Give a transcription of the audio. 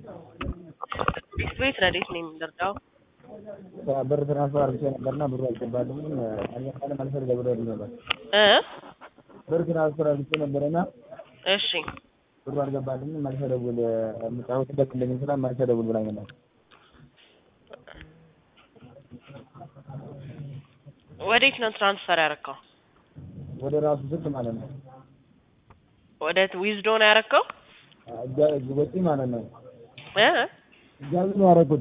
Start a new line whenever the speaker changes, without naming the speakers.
ቤት ረዴት ነው የምንደርዳው?
ብር ትራንስፈር አድርጌ ነበርና ብሩ አልገባልኝም። አልገባልም አልፈልግ ብሎ ነበር።
እ
ብር ትራንስፈር አድርጌ ነበርና
እሺ
ብሩ አልገባልኝም። መልሰ ደውል የምጫወትበት እንደሚል ስላ መልሰ ደውል ብላኝ ነበር።
ወዴት ነው ትራንስፈር ያረከው?
ወደ ራሱ ስልክ ማለት ነው።
ወደ ዊዝዶ ነው ያረከው?
እጃ- ወጪ ማለት ነው።
እ
እጃዝ ነው ያደረኩት።